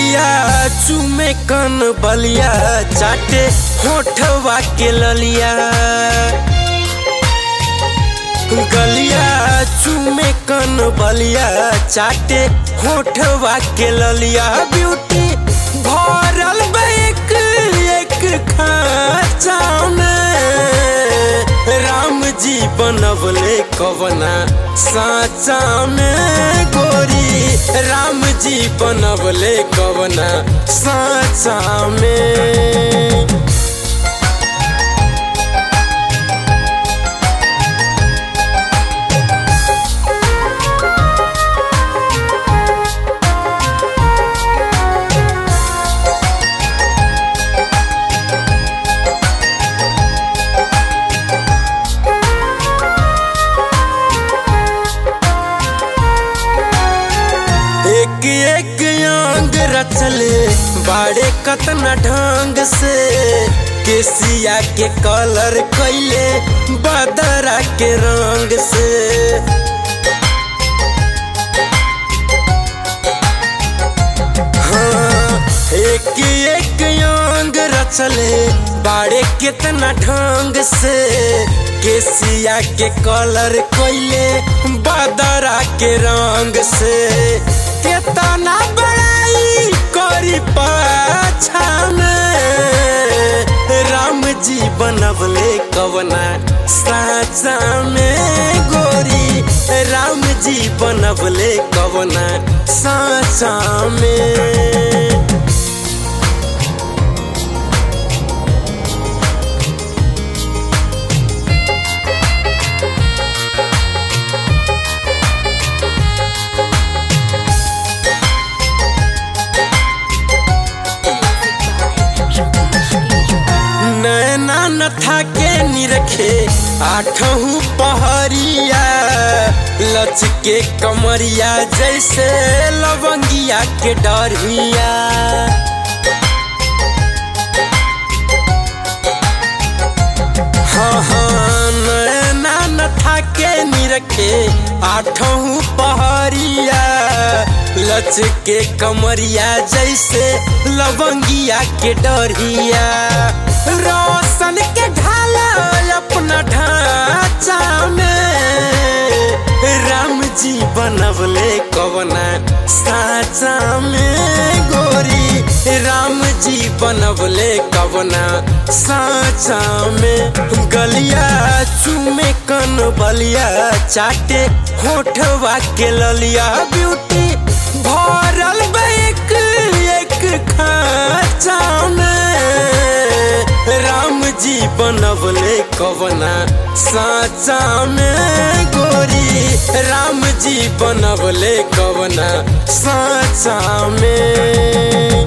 गलिया चूमे कन बलिया चाटे होठवा के ललिया गलिया चूमे कन बलिया चाटे होठवा के ललिया ब्यूटी भरल बा एक एक खाचा में राम जी बनवले कवना साचा में गोरी राम जी बनवले कवना साचा में एक एक अंग रचले बाड़े कतना ढंग से केसिया के कलर कैले बदरा के रंग से हाँ, एक एक अंग रचले बाड़े कितना ढंग से केसिया के कलर कैले बदरा के रंग से केतना बड़ाई करी पाछा में राम जी बनवले कवना साचा में गोरी राम जी बनवले कवना साचा में नैना नथा के निरखे आठहू पहरिया लचके कमरिया जैसे लवंगिया के डरिया हाँ हाँ नैना नथा के निरखे आठहू पहरिया लचके कमरिया जैसे लवंगिया के डरिया रोशन के ढाला अपना ढांचा में राम जी बनवले कवना साचा में गोरी राम जी बनवले कवना साचा में गलिया चूमे कन बलिया चाटे होठवा के ललिया ब्यूटी भरल बा एक एक खाचा में राम जी बनवले कवना साचा में गोरी राम जी बनवले कवना साचा में